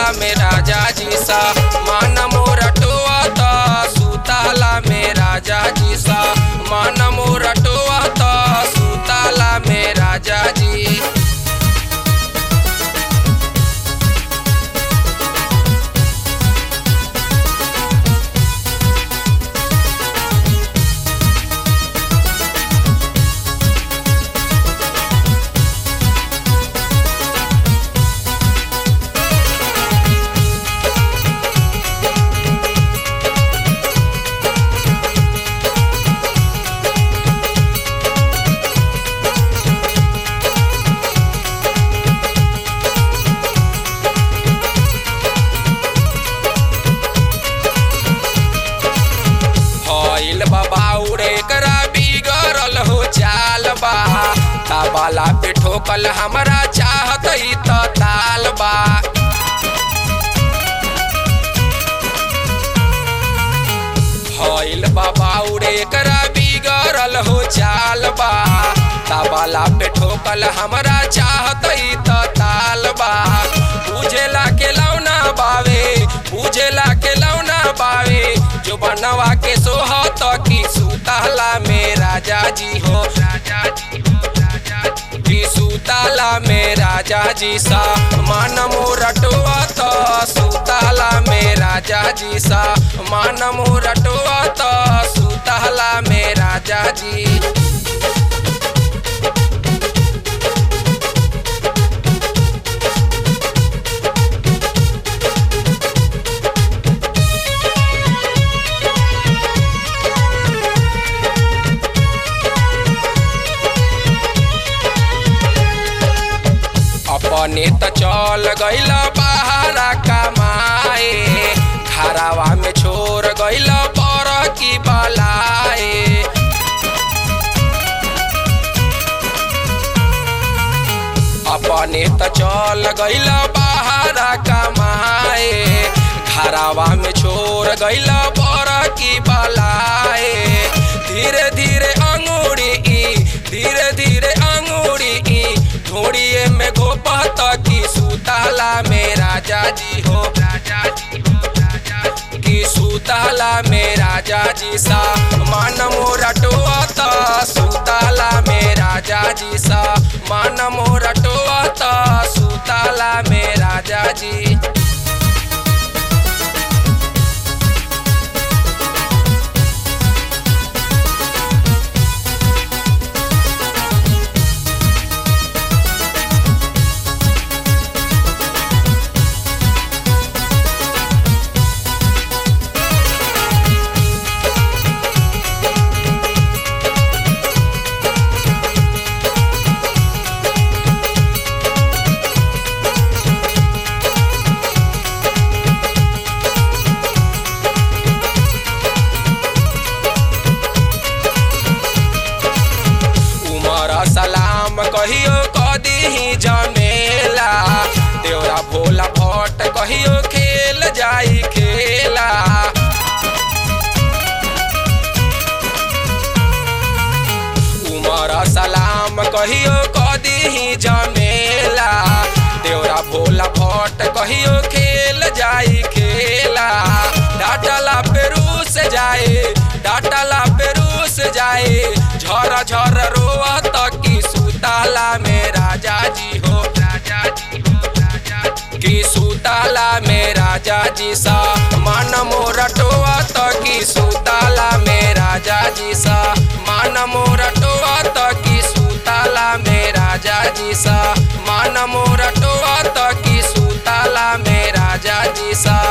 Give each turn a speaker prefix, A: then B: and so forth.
A: सुताला में राजा जी सा मान मोरा टोआता सुताला में राजा जी सा मान मोरा टोआता सुताला में राजा जी हईल बाबाउरे करा बिगड़ल हो चाल बा ताबाला पे ठोकल हमरा चाहत ही त ताल बा हईल बाबाउरे करा बिगड़ल हो चाल बा ताबाला पे ठोकल हमरा चाहत ही त ताल बा बुझेला के लौना बावे बुझेला के लौना बावे जो बनवा के सोहत की सुताला में राजा जी हो राजा जी हो राजा जी की सुताला में राजा जी सा मान मोरटवा तो सुताला में राजा जी सा मान मोरटवा तो सुताला में राजा जी अपने त चल गइल बहारा कमाए घरावा में छोड़ गइल पर की बलाए अपने त चल गइल बहारा कमाए घरावा में छोड़ गइल पर की बलाए धीरे धीरे अंगूरी ई धीरे धीरे अंगूरी ई ढोड़िए में गोपत की सुताला में राजा जी हो राजा जी हो राजा जी की सुताला में राजा जी सा मान मोरा टोआता सुताला में राजा जी सा मान मोरा टोआता सुताला में राजा जी उमर सलाम कहियो कदी जमेला देवरा भोला भट्ट कहियो खेल जाई खेला उमर सलाम कहियो कदी जमेला देवरा भोला भट्ट कहियो खेल जाई खेला डाटला पेरू से जाए डाटला पेरू से जाए झर झर रोवत की सुताला में राजा जी हो राजा जी हो राजा जी की सुताला में राजा जी सा मान मोरटवा तो की सुताला में राजा जी सा मान मोरटवा तो की सुताला में राजा जी सा मान मोरटवा तो की सुताला में राजा जी सा